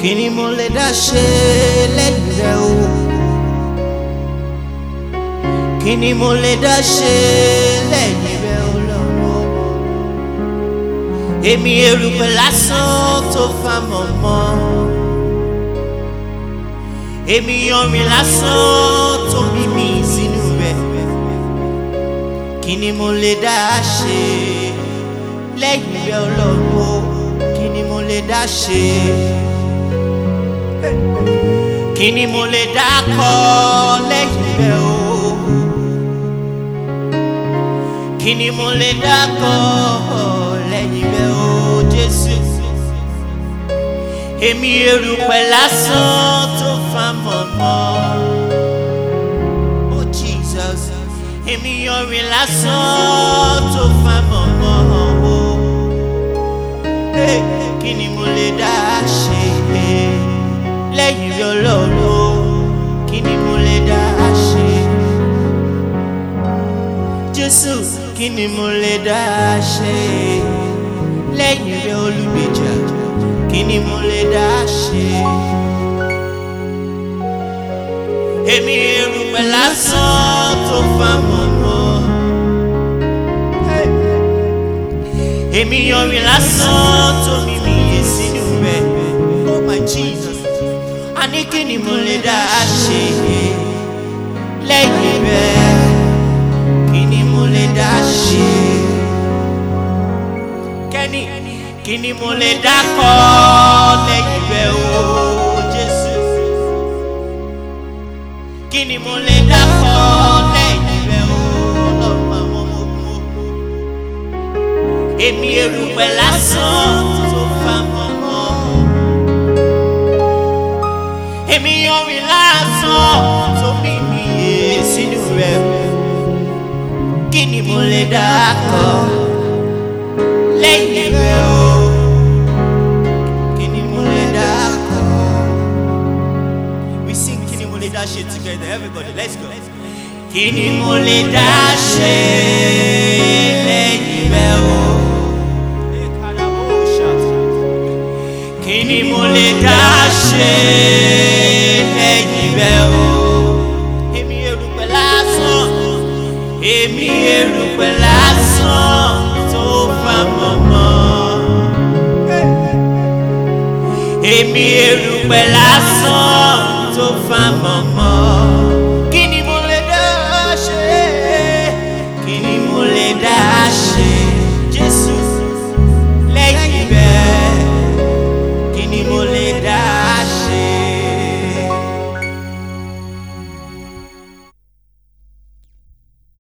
kí ni mo lè dá ṣe lẹ́yìn rẹ o kí ni mo lè dá ṣe lẹ́yìn rẹ o lọ́wọ́ èmi erùpẹ̀ lásán tó fa mọ̀mọ́ èmi yanrìn lásán tó bí mi sínú rẹ̀ kí ni mo lè dá ṣe lẹ́yìn rẹ ọlọ́wọ́ kí ni mo lè dá ṣe kí ni mo lè dá kọ lẹ́yìn rẹ o kí ni mo lè dá kọ lẹ́yìn rẹ o Jésù èmi erùpẹ̀ lásán tó fa mọ̀mọ́ oh Jesus èmi yanrìn lásán tó fa mọ̀mọ́ o Hey, kí ni mo lè dá ṣe lẹ́yìn rẹ Ọlọ́run kí ni mo lè dá ṣe Jésù kí ni mo lè dá ṣe lẹ́yìn rẹ olùgbèjà kí ni mo lè dá ṣe. èmi erùpẹ̀ lásán tó fa mọ̀mọ́. èmi yanrìn lásán tó mímí yé sínú rẹ̀. oh my Jesus. a ní kí ni mo lè dá ṣe lẹ́yìn rẹ̀ kí ni mo lè dá ṣe. kẹ́ni kí ni mo lè dá kọ́ lẹ́yìn rẹ̀ o Jésù. kí ni mo lè dá kọ́ lẹ́yìn rẹ̀ o Ọlọ́run àwọn ọmọ ogun. èmi erùpẹ̀ lásán tó fa mọ́mọ́. èmi yanrìn lásán tó mímí yé sínú rẹ̀ kí ni mo lè dá kọ́ lẹ́yìn rẹ̀ o kí ni mo lè dá kọ́. we sing kí ni mo lè dá ṣe together everybody let's go. kí ni mo lè dá ṣe lẹ́yìn rẹ̀ o. kí ni mo lè dá ṣe lẹ́yìn rẹ̀ o. èmi erùpẹ̀ lásán èmi erùpẹ̀ lásán tó fa mọ̀mọ́. èmi erùpẹ̀ lásán tó fa